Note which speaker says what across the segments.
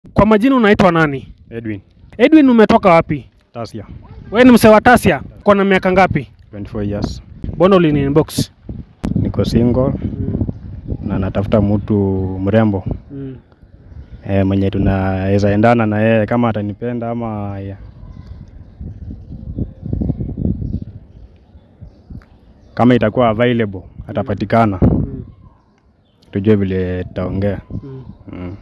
Speaker 1: Kwa majina unaitwa nani?
Speaker 2: Edwin
Speaker 1: Edwin, umetoka wapi?
Speaker 2: Tasia,
Speaker 1: Wewe ni msee wa Tasia. Uko na miaka ngapi?
Speaker 2: 24 years.
Speaker 1: Mbona ulini inbox?
Speaker 2: Niko single na natafuta mtu mrembo e, mwenye tunaweza endana na yeye kama atanipenda ama ya. Kama itakuwa available atapatikana, tujue vile tutaongea. Mm.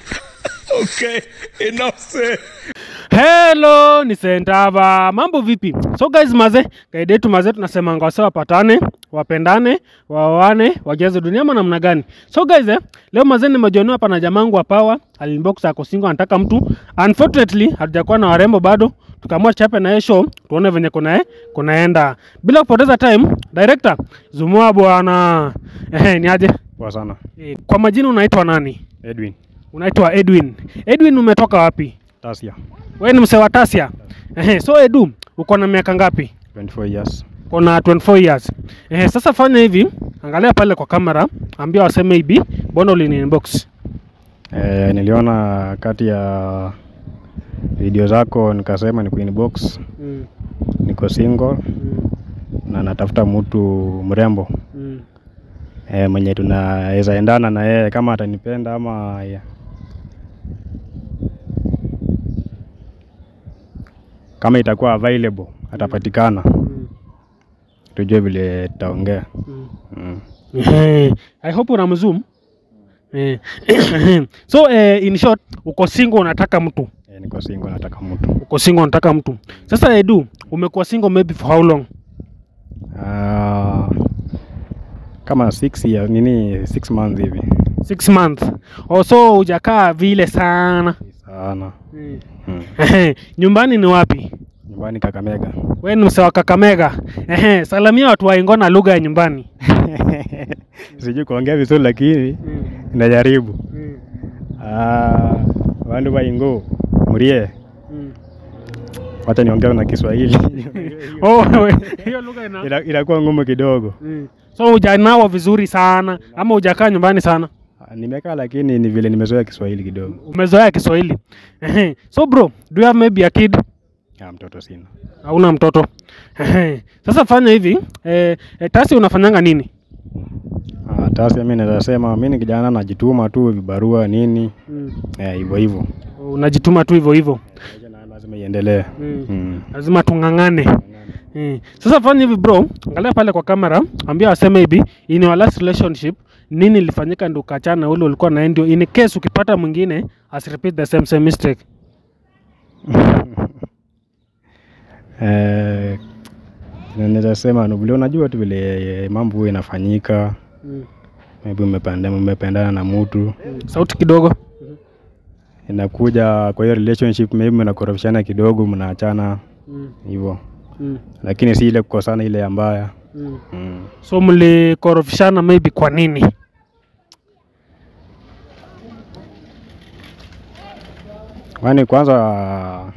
Speaker 1: Hello, ni Sentava. Mambo vipi? So guys, maze kaida yetu maze, tunasemanga wase wapatane, wapendane, waoane, wajaze dunia ama namna gani? So guys, eh, leo maze nimejionea hapa na jamangu wa Power, alinbox ako single anataka mtu. Unfortunately, hatujakuwa na warembo bado. Tukaamua chape na yeye show, tuone venye kuna kunaenda. Bila kupoteza time, director, zumua bwana. Ehe, ni aje?
Speaker 2: Poa sana.
Speaker 1: Eh, Kwa majina unaitwa nani?
Speaker 2: Edwin
Speaker 1: Unaitwa Edwin. Edwin, umetoka wapi?
Speaker 2: Tasia,
Speaker 1: Wewe ni msee wa Tasia. Ehe, so Edu, uko na miaka ngapi?
Speaker 2: 24 years.
Speaker 1: Uko na 24 years. Ehe, sasa fanya hivi, angalia pale kwa kamera, ambia waseme hivi, mbona ulini inbox?
Speaker 2: E, niliona kati ya video zako nikasema ni inbox.
Speaker 1: Mm,
Speaker 2: Niko single
Speaker 1: mm,
Speaker 2: na natafuta mtu mrembo
Speaker 1: mm.
Speaker 2: e, mwenye tunaweza endana na yeye kama atanipenda ama ya. Kama itakuwa available atapatikana,
Speaker 1: Mm,
Speaker 2: tujue vile tutaongea.
Speaker 1: mm.
Speaker 2: Mm.
Speaker 1: Ehe, I hope una mzoom. Eh, so eh, in short, uko single unataka mtu.
Speaker 2: E, niko single nataka mtu
Speaker 1: Uko single unataka mtu. Sasa Edu, umekuwa single maybe for how long?
Speaker 2: Ah, kama six years, nini six months hivi
Speaker 1: Six months. Oh, so hujakaa vile sana.
Speaker 2: sana.
Speaker 1: Mm.
Speaker 2: Mm.
Speaker 1: Ehe, nyumbani ni wapi?
Speaker 2: Nyumbani Kakamega.
Speaker 1: We ni msee wa Kakamega. Ehe, salamia watu wa Ingo na lugha ya nyumbani.
Speaker 2: Sijui kuongea vizuri lakini najaribu. Ah, wandu waingo murie, wacha niongee na Kiswahili
Speaker 1: Oh, we, hiyo lugha ina.
Speaker 2: Ina- inakuwa ngumu kidogo.
Speaker 1: Mm. So hujanawa vizuri sana ama hujakaa nyumbani sana?
Speaker 2: Ah, Nimekaa lakini ni vile nimezoea Kiswahili kidogo.
Speaker 1: Umezoea Kiswahili. Ehe. So bro, do you have maybe a kid?
Speaker 2: Ah, mtoto sina.
Speaker 1: Hauna mtoto. Ehe. Sasa fanya hivi, eh, eh, Tasi unafanyanga nini?
Speaker 2: Ah, Tasia, mimi naweza sema mimi ni kijana najituma tu vibarua nini eh, hivyo hivyo.
Speaker 1: Unajituma tu hivyo hivyo.
Speaker 2: Maisha na lazima iendelee.
Speaker 1: Mm.
Speaker 2: Mm.
Speaker 1: Lazima tung'ang'ane. Mm. Sasa fanya hivi bro, angalia pale kwa kamera, ambia waseme hivi, in your last relationship nini ilifanyika ndio ukachana na ule ulikuwa naye, ndio in case ukipata mwingine as repeat the same same mistake.
Speaker 2: Eh, na naweza sema ni vile unajua tu vile mambo huwa inafanyika, maybe umependa umependana na mtu
Speaker 1: Sauti kidogo.
Speaker 2: inakuja kwa hiyo relationship, maybe mnakorofishana kidogo, mnaachana hivyo, lakini si ile kukosana ile ya mbaya mm.
Speaker 1: So mlikorofishana maybe kwa nini?
Speaker 2: Kwani kwanza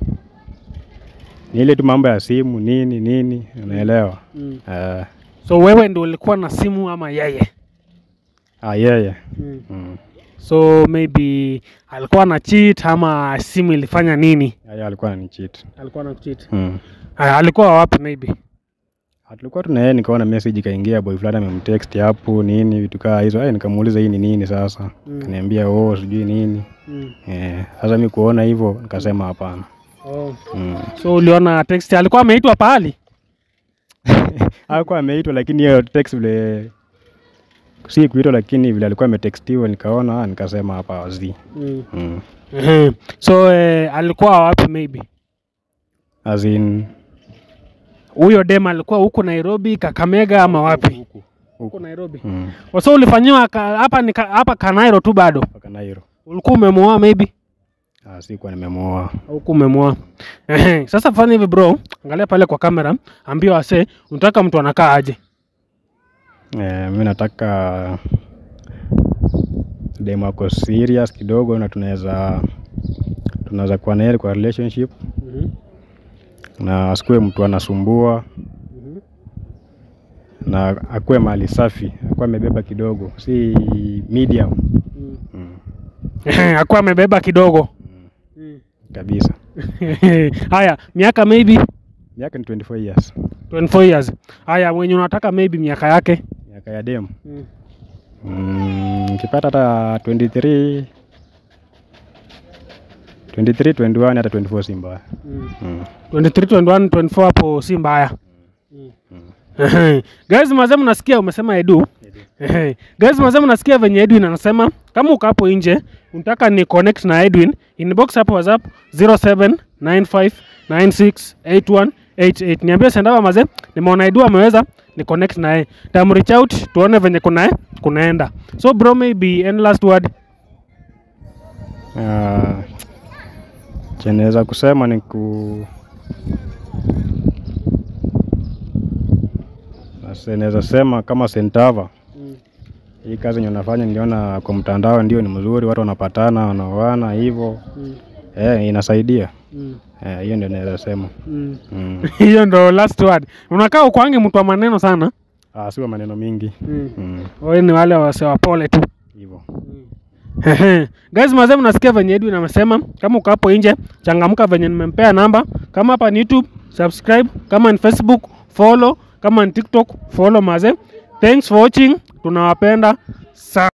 Speaker 2: ni ile tu mambo ya simu nini nini, unaelewa eh,
Speaker 1: So wewe ndio ulikuwa na simu ama yeye?
Speaker 2: ah, yeye mm.
Speaker 1: So maybe alikuwa na cheat ama simu ilifanya nini?
Speaker 2: Yeye alikuwa ananicheat
Speaker 1: Alikuwa na cheat.
Speaker 2: mm.
Speaker 1: Alikuwa wapi maybe?
Speaker 2: Ah, tulikuwa tuna yeye, nikaona message ikaingia, boy fulani amemtext hapo nini vitu kaa hizo. Ai, nikamuuliza hii ni nini sasa,
Speaker 1: Mm.
Speaker 2: kaniambia oh, sijui nini eh. Sasa mi kuona hivyo nikasema hapana.
Speaker 1: Oh.
Speaker 2: mm.
Speaker 1: So uliona text alikuwa ameitwa pahali?
Speaker 2: Hakuwa ameitwa, lakini hiyo text vile si kuitwa, lakini vile alikuwa ametextiwa nikaona, ah, nikasema hapa wazi mm.
Speaker 1: Ehe. So eh, alikuwa wapi maybe?
Speaker 2: as in
Speaker 1: Huyo dem alikuwa huko Nairobi, Kakamega ama wapi?
Speaker 2: huku
Speaker 1: Huko Nairobi.
Speaker 2: mm.
Speaker 1: Oh, So ulifanyiwa ka- hapa ni ka- hapa Kanairo tu bado.
Speaker 2: mpaka Nairo.
Speaker 1: Ulikuwa umemuoa maybe?
Speaker 2: Ah, sikuwa nimemuoa.
Speaker 1: Huku umemuoa. Ehe. Sasa fanya hivi bro, angalia pale kwa kamera, ambia wase unataka mtu anakaa aje.
Speaker 2: Eh, mi nataka dem ako serious kidogo na tunaweza tunaweza kuwa naye kwa relationship na asikuwe mtu anasumbua na akuwe mahali safi, akuwe amebeba kidogo, si medium. Mm.
Speaker 1: akuwa amebeba kidogo
Speaker 2: kabisa.
Speaker 1: haya miaka maybe
Speaker 2: Miaka ni 24 years.
Speaker 1: 24 years haya mwenye unataka maybe miaka yake
Speaker 2: Miaka ya dem. Mm, nikipata hata 23 23, 21 hata 24 si mbaya. Mm.
Speaker 1: 23 21 24 hapo si mbaya guys mazee mnasikia umesema edu Ehe. guys mazee mnasikia venye edwin anasema kama uko hapo nje unataka ni connect na edwin inbox hapo whatsapp 0795968188 niambie sendava mazee nimeona edu ameweza ni connect naye tam reach out tuone venye kuna kunaenda so bro maybe any last word
Speaker 2: Ah, chenye naweza kusema ni ku Nase- naweza sema kama Sentava hii kazi yenye unafanya niliona kwa mtandao ndio ni mzuri, watu wanapatana wanaoana hivyo eh, inasaidia eh, hiyo ndio naweza sema mm.
Speaker 1: hiyo ndo last word unakaa ukwangi mtu wa maneno sana
Speaker 2: Ah, siwa maneno mingi mm.
Speaker 1: Wewe ni wale wasewapole tu
Speaker 2: hivyo
Speaker 1: guys mazee mnasikia venye edwin amesema kama uko hapo nje changamka venye nimempea namba kama hapa ni youtube subscribe kama ni facebook follow kama ni tiktok follow mazee thanks for watching tunawapenda sana